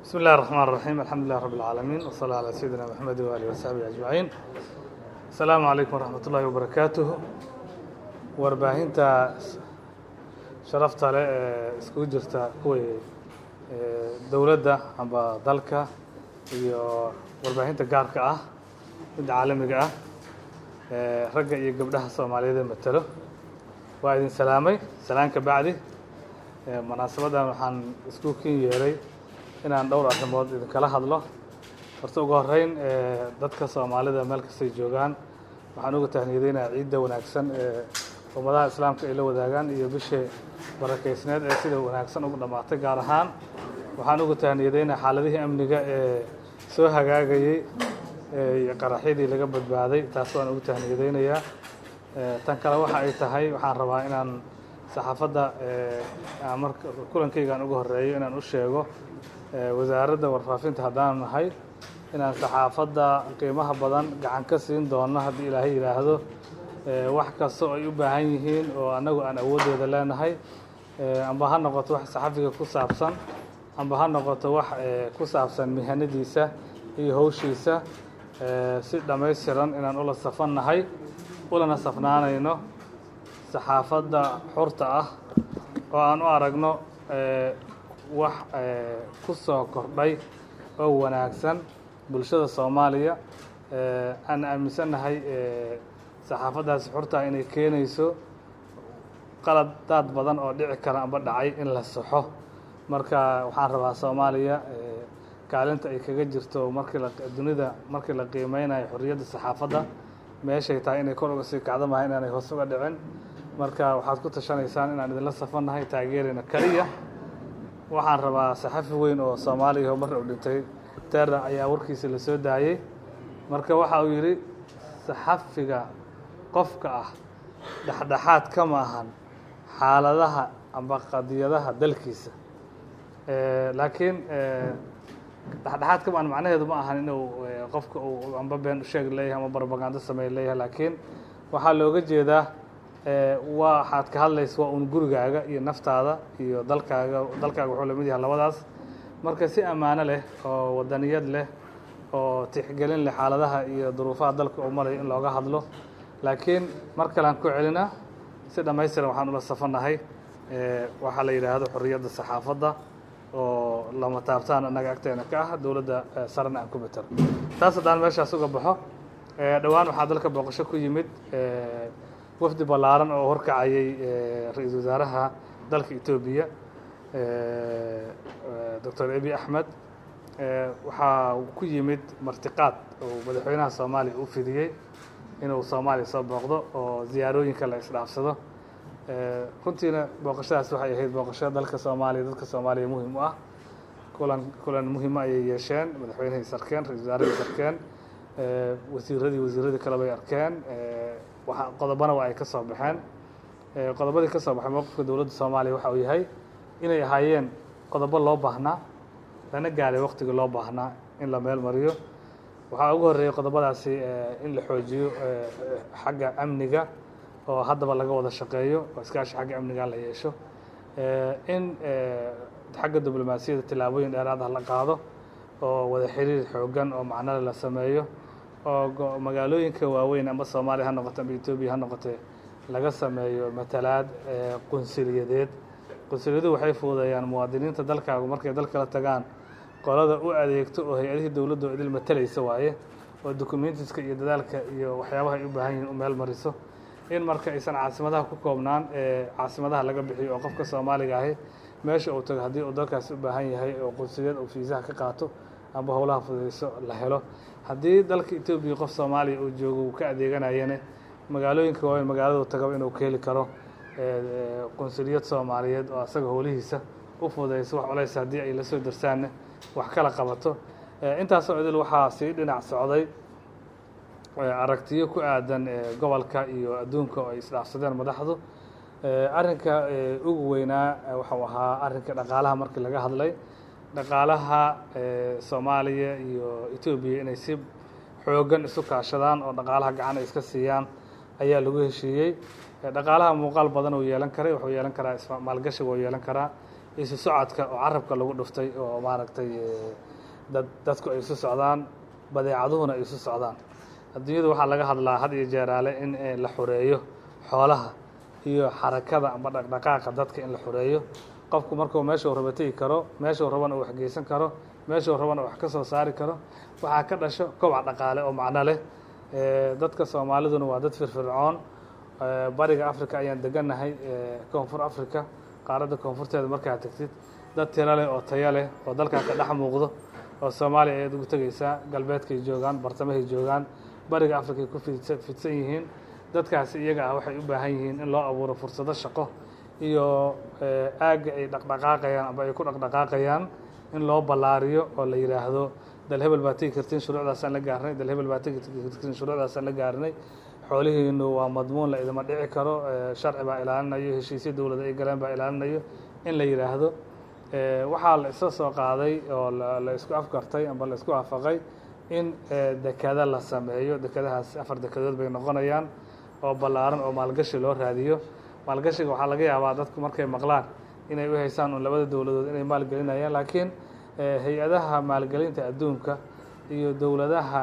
بسم الله الرحمن الرحيم الحمد لله رب العالمين وصلى على سيدنا محمد وآله وصحبه أجمعين السلام عليكم ورحمة الله وبركاته warbaahinta sharafta leh ee iskugu jirta kuwii dowladda amba dalka iyo warbaahinta gaarka ah midda caalamiga ah ragga iyo gabdhaha soomaaliyeed ee matelo waa idin salaamay salaan ka bacdi munaasabadan waxaan isku kin yeelay inaan dhowr arrimood idinkala hadlo horta ugu horeyn dadka soomaalida meel kastay joogaan waxaan uga tahniyadeynayaa ciidda wanaagsan ee ummadaha islaamka ay la wadaagaan iyo bishii barakeysneed ee sida wanaagsan ugu dhammaatay gaar ahaan waxaan uga tahniyadeynayaa xaaladihii amniga ee soo hagaagayey iyo qaraxyadii laga badbaaday taas waan ugu tahniyadeynayaa tan kale waxa ay tahay waxaan rabaa inaan saxaafadda marka kulankaygaan uga horeeyo inaan u sheego wasaaradda warfaafinta haddaan nahay inaan saxaafadda qiimaha badan gacan ka siin doono haddii ilaahay yidhaahdo wax kasta oo ay u baahan yihiin oo annagu aan awooddeeda leenahay amba ha noqoto wax saxafiga ku saabsan amba ha noqoto wax ku saabsan mihanadiisa iyo howshiisa si dhammaystiran inaan ula safannahay ulana safnaanayno saxaafadda xurta ah oo aan u aragno wax ku soo kordhay oo wanaagsan bulshada soomaaliya aan aaminsannahay saxaafaddaasi xurtaa inay keenayso qaladaad badan oo dhici kara amba dhacay in la saxo marka waxaan rabaa soomaaliya kaalinta ay kaga jirto markii la dunida markii la qiimeynayo xorriyadda saxaafadda meeshay tahay inay kor uga sii kacdo maha inaanay hoos uga dhicin marka waxaad ku tashanaysaan inaan idinla safannahay taageerayna keliya waxaan rabaa saxafi weyn oo soomaaliya oo marna u dhintay terra ayaa warkiisa la soo daayey marka waxa uu yidhi saxafiga qofka ah dhexdhexaad kama ahan xaaladaha amba qadiyadaha dalkiisa laakiin dhexdhexaad kama ahan macnaheedu ma ahan inuu qofka uu amba been usheeg leeyahay ama barbagando sameey leeyahay laakiin waxaa looga jeedaa waxaad ka hadlaysa waa un gurigaaga iyo naftaada iyo dalkaaga dalkaaga wuxuu lamid yahay labadaas marka si ammaano leh oo wadaniyad leh oo tixgelin leh xaaladaha iyo duruufaha dalka uu marayo in looga hadlo laakiin mar kale aan ku celinaa si dhammaystiran waxaan ula safannahay waxaa la yidhaahdo xorriyadda saxaafadda oo lama taabtaan annaga agteena ka ah dowladda sarena aan ku matero taas haddaan meeshaas uga baxo dhowaan waxaa dalka booqasho ku yimid wafdi ballaaran oo horkacayay ra-iisul wasaaraha dalka etoobiya doctor abi axmed waxaa ku yimid martiqaad oo madaxweynaha soomaaliya u fidiyey inuu soomaaliya soo booqdo oo ziyaarooyinka la isdhaafsado runtiina booqashadaas waxay ahayd booqasho dalka soomaaliya dadka soomaaliya muhim u ah kulan kulan muhima ayay yeesheen madaxweynihii sarkeen ra-isul wasaaradii sarkeen wasiiradii wasiiradii kale bay arkeen waa qodobana waa ay ka soo baxeen qodobadii ka soo baxay mowqifka dowladda soomaaliya waxa uu yahay inay ahaayeen qodobo loo baahnaa lana gaaray waqtigii loo baahnaa in la meel mariyo waxaa ugu horreeyey qodobadaasi in la xoojiyo xagga amniga oo haddaba laga wada shaqeeyo oo iskaashi xagga amniga la yeesho in xagga diblomaasiyadda tillaabooyin dheeraad ah la qaado oo wada xiriir xoogan oo macnole la sameeyo oo magaalooyinka waaweyn ama soomaaliya ha noqoto ama etoobiya ha noqotee laga sameeyo matalaad qunsiliyadeed qunsuliyadu waxay fududeeyaan muwaadiniinta dalkaagu markay dalka la tagaan qolada u adeegto oo hay-adihii dowladda oo idil matalaysa waaye oo documentiska iyo dadaalka iyo waxyaabaha ay u baahan yihiin u meel mariso in marka aysan caasimadaha ku koobnaan ee caasimadaha laga bixiyo oo qofka soomaaliga ahi meesha uu tago haddii uu dalkaasi u baahan yahay oo qunsuliyad uu fiisaha ka qaato amba howlaha fududeyso la helo haddii dalka etoobiya qof soomaaliya uu joogo uu ka adeeganayane magaalooyinka waaweyn magaaladu tagaba inuu ka heli karo qunsuliyad soomaaliyeed oo asaga howlihiisa u fududeyso wax culays haddii ay la soo darsaanne wax kala qabato intaasoo idil waxaa sii dhinac socday aragtiyo ku aadan gobolka iyo adduunka oo ay isdhaafsadeen madaxdu arrinka ugu weynaa waxau ahaa arrinka dhaqaalaha markii laga hadlay dhaqaalaha soomaaliya iyo etoobiya inay si xoogan isu kaashadaan oo dhaqaalaha gacan ay iska siiyaan ayaa lagu heshiiyey dhaqaalaha muuqaal badan uu yeelan karay wuxuu yeelan karaa maalgashiga uu yeelan karaa isu socodka oo carabka lagu dhuftay oo maaragtay dad dadku ay isu socdaan badeecaduhuna ay isu socdaan adduunyadu waxaa laga hadlaa had iyo jeeraale in la xoreeyo xoolaha iyo xarakada amba dhaqdhaqaaqa dadka in la xoreeyo qofku markuu meeshuu raba tegi karo meeshuu rabana uu waxgeysan karo meeshuu rabana wax ka soo saari karo waxaa ka dhasho kobac dhaqaale oo macno leh dadka soomaaliduna waa dad firfircoon bariga africa ayaan degannahay koonfur africa qaaradda koonfurteeda markaa tegtid dad tiro leh oo tayo leh oo dalkan ka dhex muuqdo oo soomaaliya ayaad ugu tegeysaa galbeedkay joogaan bartamahay joogaan bariga africa ay ku fidsan yihiin dadkaasi iyaga ah waxay u baahan yihiin in loo abuuro fursado shaqo iyo aagga ay dhaqdhaqaaqayaan amba ay ku dhaqdhaqaaqayaan in loo ballaariyo oo la yidhaahdo dal hebel baa tegi kartiin shuruucdaasaan la gaarnay dal hebel baa tegi kartiin shuruucdaasaan la gaarnay xoolihiinu waa madmuun la idima dhici karo sharci baa ilaalinayo heshiisyo dowlada ay galeen baa ilaalinayo in la yidhaahdo waxaa la isla soo qaaday oo la isku afkartay amba la isku waafaqay in dekada la sameeyo dekadahaas afar dekadood bay noqonayaan oo ballaaran oo maalgashi loo raadiyo maalgashiga waxaa laga yaabaa dadku markay maqlaan inay u haysaan un labada dowladood inay maalgelinayaan laakiin hay-adaha maalgelinta adduunka iyo dowladaha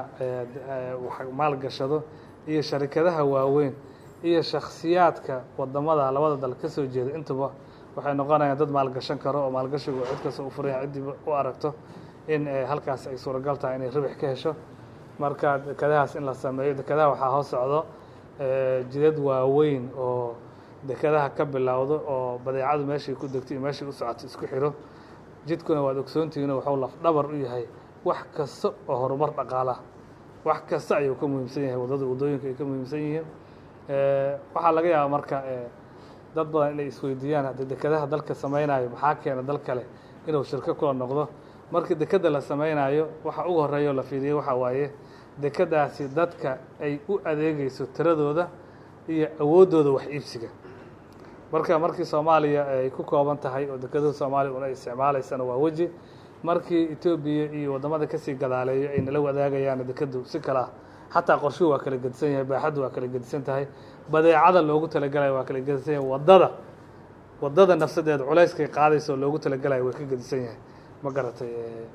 maalgashado iyo sharikadaha waaweyn iyo shakhsiyaadka wadamada labada dal ka soo jeeda intuba waxay noqonayaan dad maalgashan karo oo maalgashigu cid kasta u furaya ciddii u aragto in halkaas ay suuragal tahay inay ribix ka hesho marka dekadahaas in la sameeyo dekadaha waxaa hoos socdo jidad waaweyn oo dekadaha ka bilowdo oo badeecadu meeshay ku degto iyo meeshay u socoto isku xiro jidkuna waad ogsoontihiino waxuu lafdhabar u yahay wax kasta oo horumar dhaqaalaha wax kasta ayuu ka muhiimsan yahay waddada waddooyinka ay ka muhiimsan yihiin waxaa laga yaabaa marka dad badan inay isweydiiyaan haddii dekadaha dalka samaynayo maxaa keena dal kale inuu shirko kula noqdo markii dekada la samaynayo waxa ugu horeeya la fiiriyo waxaa waaye dekadaasi dadka ay u adeegeyso tiradooda iyo awooddooda wax iibsiga marka markii soomaaliya ay ku kooban tahay oo dekadaha soomaaliya una isticmaalaysana waa weji markii etoobiya iyo waddamada kasii gadaaleeyo ay nala wadaagayaan dekadu si kale ah xataa qorshuhu waa kala gedisan yahay baaxaddu waa kala gedisan tahay badeecada loogu talagalayo waa kala gedisan yahay waddada waddada nafsadeeda culayskay qaadayso loogu talagalayo way ka gedisan yahay ma garatay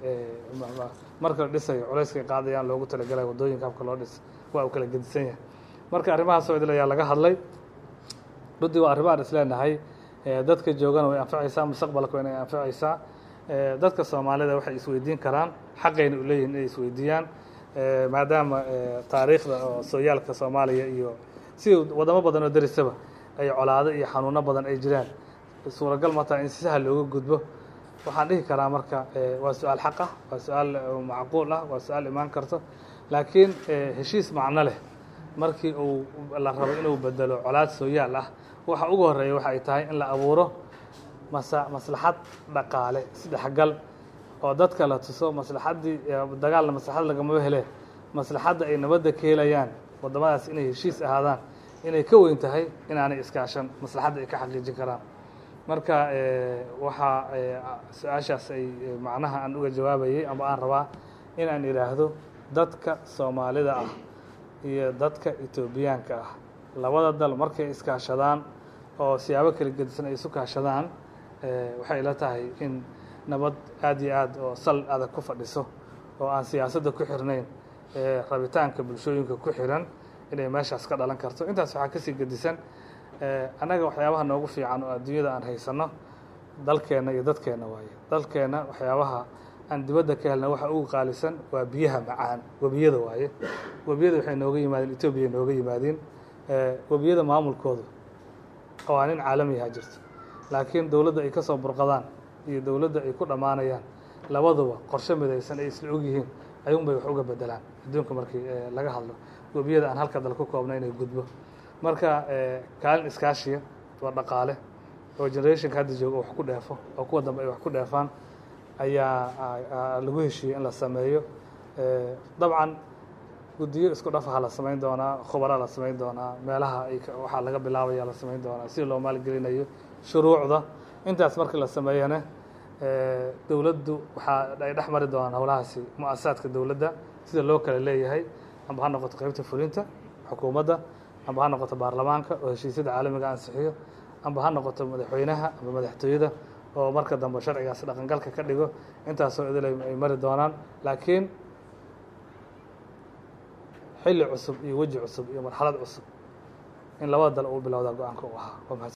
marka la dhisayo culayskay qaadayaan loogu talagalayo waddooyinka habka loo dhis waa uu kala gedisan yahay marka arrimahaas oo idil ayaa laga hadlay runtii waa arrimahaan is leenahay dadka joogana way anfacaysaa mustaqbalka waa inay anfacaysaa dadka soomaalida waxay isweydiin karaan xaqayna u leeyihin inay isweydiiyaan maadaama taariikhda oo sooyaalka soomaaliya iyo si wadamo badan oo derisaba ay colaado iyo xanuuno badan ay jiraan suuragal ma taha in si sahal looga gudbo waxaan dhihi karaa marka waa su-aal xaq ah waa su-aal macquul ah waa su-aal imaan karto laakiin heshiis macno leh markii uu la rabo inuu bedelo colaad sooyaal ah waxa ugu horeeya waxa ay tahay in la abuuro masa maslaxad dhaqaale isdhexgal oo dadka la tuso maslaxaddii dagaalna maslaxad lagamaba hele maslaxadda ay nabadda ka helayaan waddamadaas inay heshiis ahaadaan inay ka weyn tahay inaanay iskaashan maslaxadda ay ka xaqiijin karaan marka waxaa su-aashaas ay macnaha aan uga jawaabayay ama aan rabaa in aan idhaahdo dadka soomaalida ah iyo dadka etoobiyaanka ah labada dal markay iskaashadaan oo siyaabo kala gedisan ay isu kaashadaan waxay ila tahay in nabad aad iyo aad oo sal adag ku fadhiso oo aan siyaasadda ku xirnayn rabitaanka bulshooyinka ku xiran inay meeshaas ka dhalan karto intaas waxaa kasii gedisan annaga waxyaabaha noogu fiican oo adduunyada aan haysano dalkeenna iyo dadkeenna waaye dalkeenna waxyaabaha aan dibadda ka helna waxa ugu qaalisan waa biyaha macaan webiyada waaye webiyada waxay nooga yimaadeen etoobiya nooga yimaadeen webiyada maamulkoodu qawaanin caalamiyaha jirto laakiin dowladda ay ka soo burqadaan iyo dowladda ay ku dhammaanayaan labaduba qorshe midaysan ay isla ogyihiin ayuunbay wax uga bedelaan adduunka markii laga hadlo webiyada aan halka dal ku koobna inay gudbo marka kaalin iskaashiya waa dhaqaale oo generationka hadda jooga wax ku dheefo oo kuwa dambe ay wax ku dheefaan ayaa lagu heshiiyey in la sameeyo dabcan guddiyo isku dhafaha la samayn doonaa khubaraa la samayn doonaa meelaha ay waxaa laga bilaabaya la samayn doonaa si loo maalgelinayo shuruucda intaas markii la sameeyana dowladdu waxaa ay dhex mari doonaan howlahaasi mu-asasaadka dowladda sida loo kala leeyahay amba ha noqoto qeybta fulinta xukuumadda amba ha noqoto baarlamaanka oo heshiisyada caalamiga ansixiyo amba ha noqoto madaxweynaha amba madaxtooyada oo marka dambe sharcigaas dhaqangalka ka dhigo intaasoo idil ay mari doonaan laakiin xilli cusub iyo weji cusub iyo marxalad cusub in labada dal uu bilowdaa go-aanka u ahaa